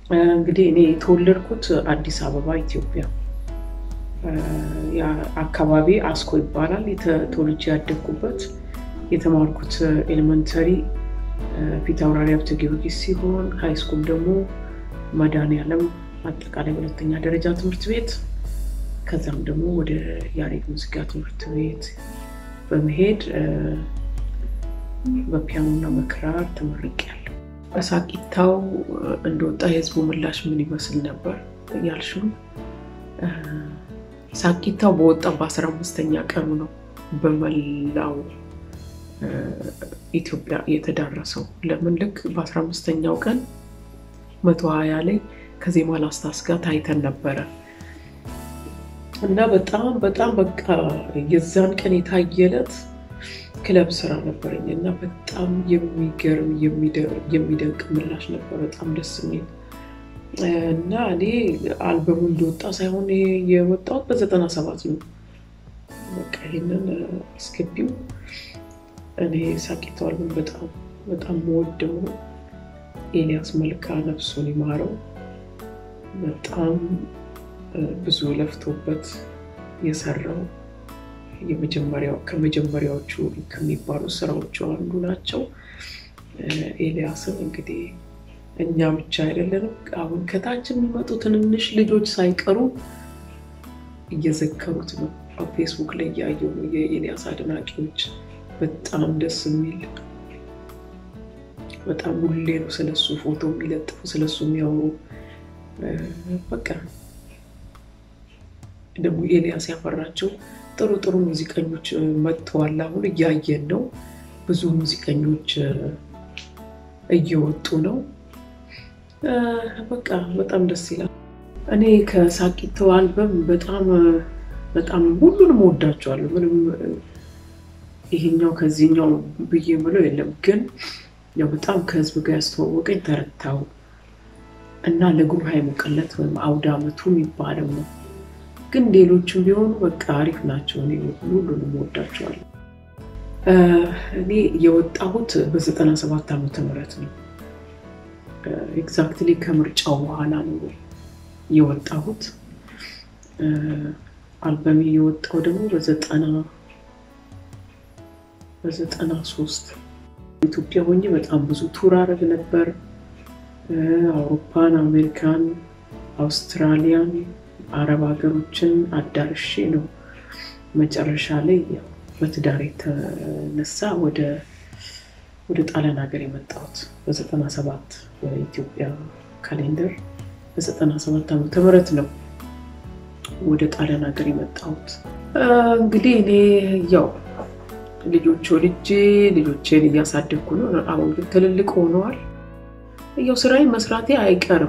እንግዲህ እኔ የተወለድኩት አዲስ አበባ ኢትዮጵያ አካባቢ አስኮ ይባላል። ተወልጄ ያደግኩበት የተማርኩት ኤሌመንተሪ ፊት አውራሪ ሀብተ ጊዮርጊስ ሲሆን ሃይስኩል ደግሞ መድኃኔዓለም አጠቃላይ ሁለተኛ ደረጃ ትምህርት ቤት ከዛም ደግሞ ወደ ያሬድ ሙዚቃ ትምህርት ቤት በመሄድ በፒያኖና በክራር ተመርቄያለሁ። በሳቂታው እንደወጣ የህዝቡ ምላሽ ምን ይመስል ነበር ያልሽው? ሳቂታው በወጣ በአስራ አምስተኛ ቀኑ ነው በመላው ኢትዮጵያ የተዳረሰው። ለምን ልክ በአስራ አምስተኛው ቀን መቶ ሀያ ላይ ከዜማ ላስታስ ጋር ታይተን ነበረ እና በጣም በጣም በቃ የዛን ቀን የታየለት ክለብ ስራ ነበረኝ እና በጣም የሚገርም የሚደንቅ ምላሽ ነበር። በጣም ደስ የሚል እና እኔ አልበሙ እንደወጣ ሳይሆን የወጣሁት በዘጠና ሰባት ነው። በቃ ይህንን አስገቢው እኔ ሳቂታ አልበም በጣም በጣም መወደው ነው። ኤልያስ መልካ ነፍሱን ይማረው። በጣም ብዙ ለፍቶበት የሰራው የመጀመሪያው ከመጀመሪያዎቹ ከሚባሉ ስራዎቹ አንዱ ናቸው። ኤልያስን እንግዲህ እኛ ብቻ አይደለንም፣ አሁን ከታች የሚመጡ ትንንሽ ልጆች ሳይቀሩ እየዘከሩት ነው። ፌስቡክ ላይ እያየሁ ነው የኤልያስ አድናቂዎች። በጣም ደስ የሚል በጣም ሁሌ ነው ስለሱ ፎቶ የሚለጥፉ ስለሱ የሚያወሩ በቃ ደግሞ ኤልያስ ያፈራቸው ጥሩ ጥሩ ሙዚቀኞች መጥተዋል። አሁን እያየን ነው። ብዙ ሙዚቀኞች እየወጡ ነው። በቃ በጣም ደስ ይላል። እኔ ከሳቂተው አልበም በጣም በጣም ሁሉንም ወዳቸዋለሁ። ምንም ይሄኛው ከዚህኛው ብዬ ምለው የለም። ግን ያው በጣም ከህዝብ ጋር ያስተዋወቀኝ ተረታው እና ለጉባኤ ሙቀለት ወይም አውደ ዓመቱ የሚባለው ነው። ግን ሌሎችም ቢሆኑ በቃ አሪፍ ናቸው። እኔ ሁሉንም ወዳቸዋለሁ። እኔ የወጣሁት በዘጠና ሰባት ዓመተ ምህረት ነው። ኤግዛክትሊ ከምርጫው በኋላ ነው የወጣሁት። አልበሜ የወጣው ደግሞ በዘጠና በዘጠና ሶስት ኢትዮጵያ ሆኜ በጣም ብዙ ቱር አረግ ነበር። አውሮፓን፣ አሜሪካን፣ አውስትራሊያን፣ አረብ ሀገሮችን አዳርሼ ነው መጨረሻ ላይ በትዳር የተነሳ ወደ ወደ ጣሊያን ሀገር የመጣሁት በዘጠና ሰባት በኢትዮጵያ ካሌንደር በዘጠና ሰባት ዓመተ ምህረት ነው ወደ ጣሊያን ሀገር የመጣሁት። እንግዲህ እኔ ያው ልጆች ወልጄ ልጆቼን እያሳደግኩ ነው። አሁን ግን ትልልቅ ሆነዋል። ያው ስራዬን መስራቴ አይቀርም።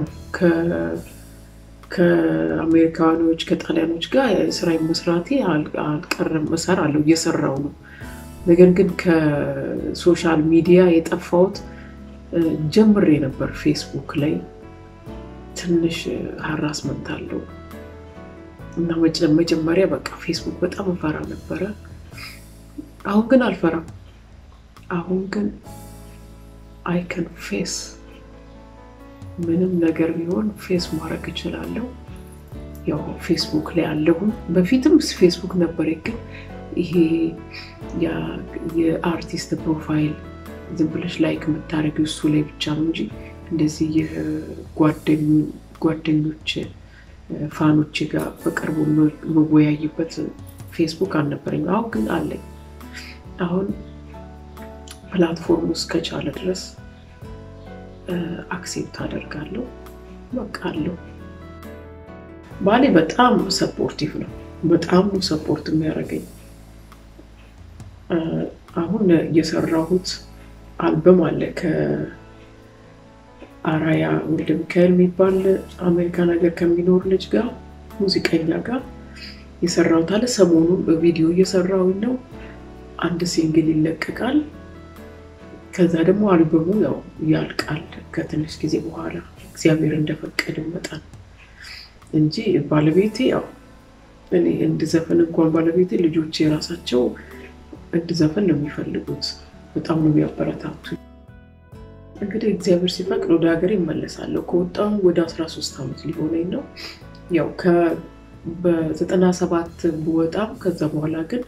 ከአሜሪካኖች ከጣሊያኖች ጋር ስራዬን መስራቴ አልቀርም። እሰራለሁ፣ እየሰራው ነው። ነገር ግን ከሶሻል ሚዲያ የጠፋሁት ጀምሬ ነበር። ፌስቡክ ላይ ትንሽ ሀራስመንት አለው እና መጀመሪያ በቃ ፌስቡክ በጣም እፈራ ነበረ። አሁን ግን አልፈራም። አሁን ግን አይከን ፌስ ምንም ነገር ቢሆን ፌስ ማድረግ እችላለሁ። ያው ፌስቡክ ላይ አለሁም። በፊትም ፌስቡክ ነበር፣ ግን ይሄ የአርቲስት ፕሮፋይል ዝም ብለሽ ላይክ የምታደርጊው እሱ ላይ ብቻ ነው እንጂ እንደዚህ ጓደኞች ፋኖች ጋር በቅርቡ መወያይበት ፌስቡክ አልነበረኝም። አሁን ግን አለኝ። አሁን ፕላትፎርም ውስጥ ከቻለ ድረስ አክሴፕት አደርጋለሁ። በቃ አለው። ባሌ በጣም ሰፖርቲቭ ነው። በጣም ነው ሰፖርት የሚያደርገኝ። አሁን የሰራሁት አልበም አለ ከአራያ ወልደ ሚካኤል የሚባል አሜሪካን ሀገር ከሚኖር ልጅ ጋር ሙዚቀኛ ጋር የሰራሁት አለ። ሰሞኑን በቪዲዮ እየሰራሁኝ ነው። አንድ ሲንግል ይለቀቃል። ከዛ ደግሞ አልበሙ ያው ያልቃል ከትንሽ ጊዜ በኋላ እግዚአብሔር እንደፈቀደ መጠን እንጂ ባለቤቴ ያው እኔ እንድዘፍን እንኳን ባለቤቴ ልጆች የራሳቸው እንድዘፍን ነው የሚፈልጉት። በጣም ነው የሚያበረታቱ። እንግዲህ እግዚአብሔር ሲፈቅድ ወደ ሀገር ይመለሳለሁ። ከወጣሁ ወደ 13 ዓመት ሊሆነኝ ነው። ያው በዘጠና ሰባት ብወጣም ከዛ በኋላ ግን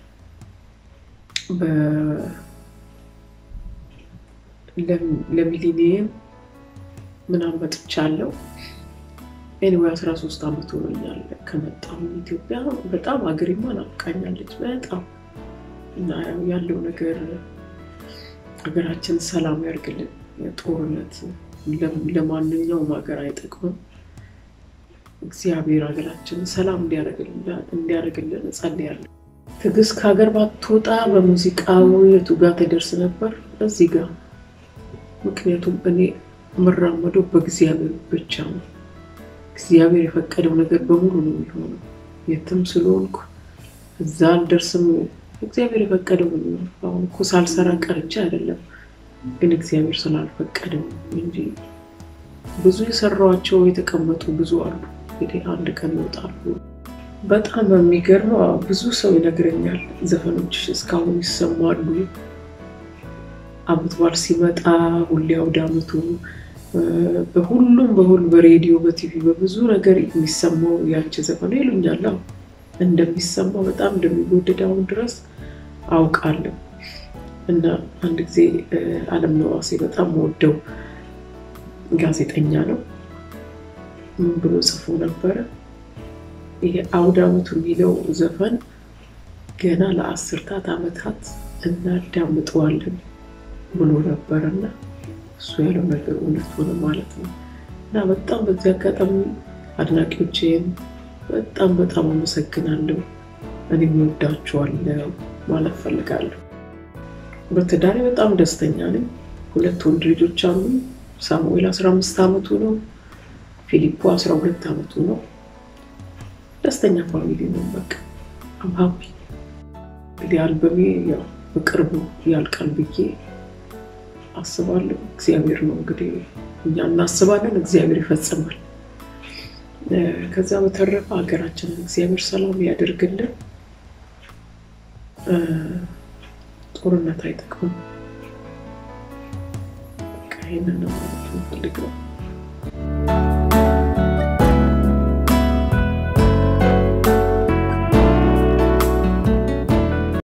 ለሚሊኒየም ምናምን መጥቻለሁ። ኤኒዌይ 13 ዓመት ሆኖኛል ከመጣሁ ኢትዮጵያ። በጣም ሀገሬማ ናፍቃኛለች በጣም እና ያለው ነገር ሀገራችን ሰላም ያርግልን። ጦርነት ለማንኛውም ሀገር አይጠቅምም። እግዚአብሔር ሀገራችን ሰላም እንዲያደርግልን እጸልያለሁ። ትዕግስት ከሀገር ባትወጣ በሙዚቃው የቱ ጋር ትደርስ ነበር? እዚህ ጋር። ምክንያቱም እኔ የምራመደው በእግዚአብሔር ብቻ ነው። እግዚአብሔር የፈቀደው ነገር በሙሉ ነው የሚሆነው። የትም ስለሆንኩ እዛ አልደርስም። እግዚአብሔር የፈቀደው ነው። አሁን እኮ ሳልሰራ ቀርቼ አይደለም፣ ግን እግዚአብሔር ስላልፈቀደው እንጂ ብዙ የሰራኋቸው የተቀመጡ ብዙ አሉ። እንግዲህ አንድ ቀን ይወጣሉ። በጣም የሚገርመው ብዙ ሰው ይነግረኛል፣ ዘፈኖች እስካሁን ይሰማሉ። ዓመት በዓል ሲመጣ ሁሌ አውደ ዓመቱ በሁሉም በሁሉ በሬዲዮ በቲቪ በብዙ ነገር የሚሰማው ያንቺ ዘፈን ይሉኛል። እንደሚሰማው በጣም እንደሚወደድ አሁን ድረስ አውቃለሁ። እና አንድ ጊዜ አለምነህ ዋሴ በጣም ወደው ጋዜጠኛ ነው። ምን ብሎ ጽፎ ነበረ? ይሄ አውደ ዓመቱ የሚለው ዘፈን ገና ለአስርታት ዓመታት እናዳምጠዋለን ብሎ ነበረና እሱ ያለው ነገር እውነት ሆነ ማለት ነው። እና በጣም በዚህ አጋጣሚ አድናቂዎቼን በጣም በጣም አመሰግናለሁ። እኔም እወዳችኋለሁ ማለት ፈልጋለሁ። በትዳሬ በጣም ደስተኛ ነኝ። ሁለት ወንድ ልጆች አሉ። ሳሙኤል 15 ዓመቱ ነው። ፊሊፖ 12 ዓመቱ ነው። ደስተኛ ፋሚሊ ነው። በቃ አም ሀፒ። እንግዲህ አልበሜ ያው በቅርቡ ያልቃል ብዬ አስባለሁ። እግዚአብሔር ነው እንግዲህ እኛ እናስባለን፣ እግዚአብሔር ይፈጽማል። ከዛ በተረፈ ሀገራችንን እግዚአብሔር ሰላም ያደርግልን። ጦርነት አይጠቅምም። በቃ ይህንን ነው ማለት የምፈልገው።